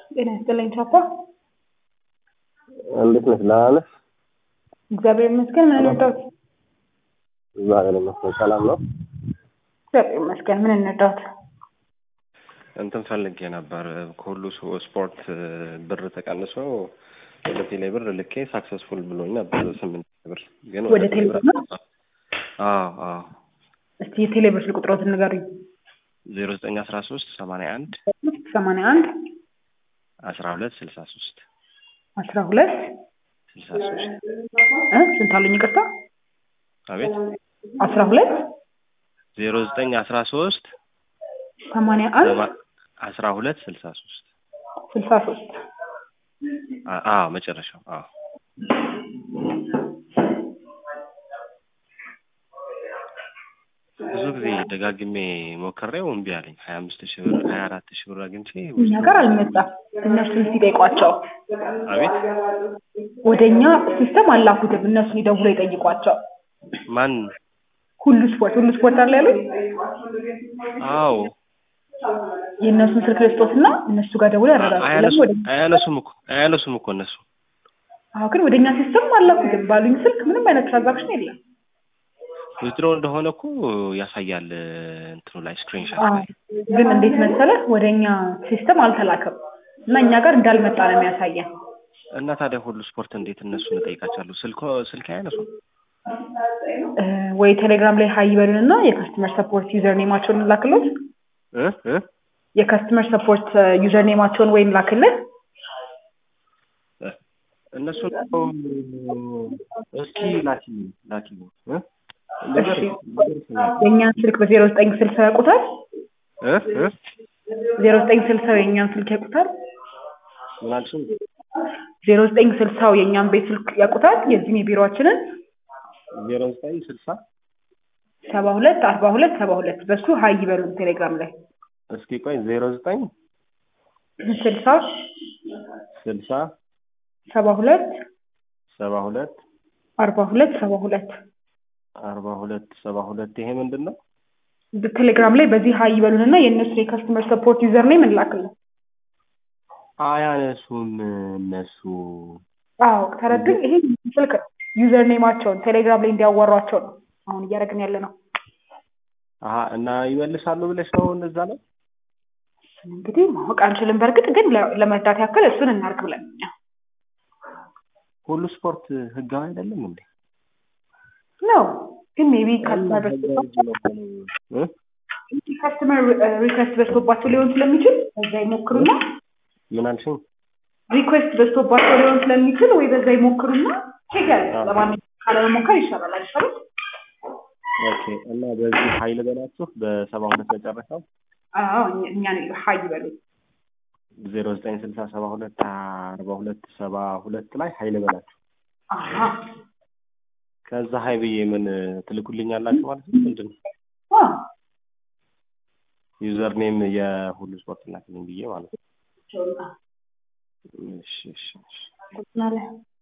ጤና ይስጥልኝ ቻፓ። እንዴት ነሽ? ደህና ነሽ? እግዚአብሔር ይመስገን። ምን እንርዳዎት? እግዚአብሔር ይመስገን ሰላም ነው። እግዚአብሔር ይመስገን። ምን እንርዳዎት? እንትን ፈልጌ ነበር ከሁሉ ስ- ስፖርት ብር ተቀንሶ ወደ ቴሌ ብር ልኬ ሳክሰስፉል ብሎኝ ነበር ስምንት ብር ግን ወደ ቴሌ ብር ነው? አዎ አዎ እስቲ የቴሌ ብር ስልክ ቁጥሮትን ንገሩኝ። ዜሮ ዘጠኝ አስራ ሶስት ሰማንያ አንድ ሰማንያ አንድ አስራ ሁለት ስልሳ ሶስት አስራ ሁለት ስልሳ ሶስት እ ስንት አሉኝ? ይቅርታ አቤት አስራ ሁለት ዜሮ ዘጠኝ አስራ ሶስት ሰማንያ አንድ አስራ ሁለት ስልሳ ሶስት ስልሳ ሶስት አዎ መጨረሻው አዎ ብዙ ጊዜ ደጋግሜ ሞክሬው እምቢ አለኝ። ሀያ አምስት ሺህ ብር ሀያ አራት ሺህ ብር አግኝቼ እኛ ጋር አልመጣም። እነሱን ሲጠይቋቸው አቤት ወደ እኛ ሲስተም አላኩትም። እነሱን ይደውሎ ይጠይቋቸው። ማን ሁሉ ስፖርት ሁሉ ስፖርት አለ ያሉት አዎ የእነሱን ስልክ ልስጦትና እነሱ ጋር ደውሎ ያረጋግጡ። ለምን አያነሱ ወደ አያነሱም እኮ አያነሱም እኮ እነሱ አዎ፣ ግን ወደ እኛ ሲስተም አላኩትም ባሉኝ ስልክ ምንም አይነት ትራንዛክሽን የለም። ዊዝድሮ እንደሆነ እኮ ያሳያል እንትኑ ላይ ስክሪንሾት አዎ፣ ላይ ግን እንዴት መሰለህ ወደ እኛ ሲስተም አልተላከም እና እኛ ጋር እንዳልመጣ ነው የሚያሳየን። እና ታዲያ ሁሉ ስፖርት እንዴት እነሱን እጠይቃቸዋለሁ? ስልኮ ስልክ አያነሱም። እ፣ ወይ ቴሌግራም ላይ ሀይ ይበሉንና የከስተመር ሰፖርት ዩዘር ኔማቸውን እንላክሎት። እ እ የከስተመር ሰፖርት ዩዘር ኔማቸውን ወይም ላክልን። እነሱ እስኪ ላኪ ላኪ እ ነገር እሺ። የእኛን ስልክ በዜሮ ዘጠኝ ስልሳ ያውቁታል። እ እ ዜሮ ዘጠኝ ስልሳው የእኛን ስልክ ያውቁታል። ምን አልሽኝ? ዜሮ ዘጠኝ ስልሳው የእኛን ቤት ስልክ ያውቁታል። የዚህም የቢሮዎችንን ዜሮ ዘጠኝ ስልሳ ሰባ ሁለት አርባ ሁለት ሰባ ሁለት በሱ ሀይ ይበሉን ቴሌግራም ላይ እስኪ ቆይ ዜሮ ዘጠኝ ስልሳ ስልሳ ሰባ ሁለት ሰባ ሁለት አርባ ሁለት ሰባ ሁለት አርባ ሁለት ሰባ ሁለት ይሄ ምንድን ነው? ቴሌግራም ላይ በዚህ ሀይ ይበሉንና የእነሱ የከስተመር ሰፖርት ዩዘር ኔም እንላክልን። አያነሱም እነሱ አዎ ተረዱኝ። ይሄ ስልክ ዩዘር ኔማቸውን ቴሌግራም ላይ እንዲያዋሯቸው ነው አሁን እያደረግን ያለ ነው። አሀ እና ይመልሳሉ ብለሽ ነው እነዛ ላይ እንግዲህ ማወቅ አንችልም። በእርግጥ ግን ለ- ለመርዳት ያክል እሱን እናርግ ብለን እኛ ሁሉ ስፖርት ህጋዊ አይደለም እንዴ? ነው ግን ሜቢ ካስተመር እ? ካስተመር ሪኩዌስት በዝቶባቸው ሊሆን ስለሚችል በዛ ይሞክሩና ምን አልሽኝ? ሪኩዌስት በዝቶባቸው ሊሆን ስለሚችል ወይ በዛ ይሞክሩና ቼክ ያለ አዎ። ለማንኛውም ካለመሞከር ይሻላል አይሻልም? ኦኬ እና በዚህ ሀይል በላችሁ በሰባ ሁለት መጨረሻው አዎ እኛ- እኛን ሀይ ይበሉ። ዜሮ ዘጠኝ ስልሳ ሰባ ሁለት አርባ ሁለት ሰባ ሁለት ላይ ሀይል በላችሁ አሀ ከዛ ሀይ ብዬ ምን ትልኩልኛላችሁ ማለት ነው? ምንድን ነው አዎ ዩዘር ኔም የሁሉ ስፖርት ላክልኝ ብዬ ማለት ነው። እሺ እሺ እሺ አመሰግናለሁ።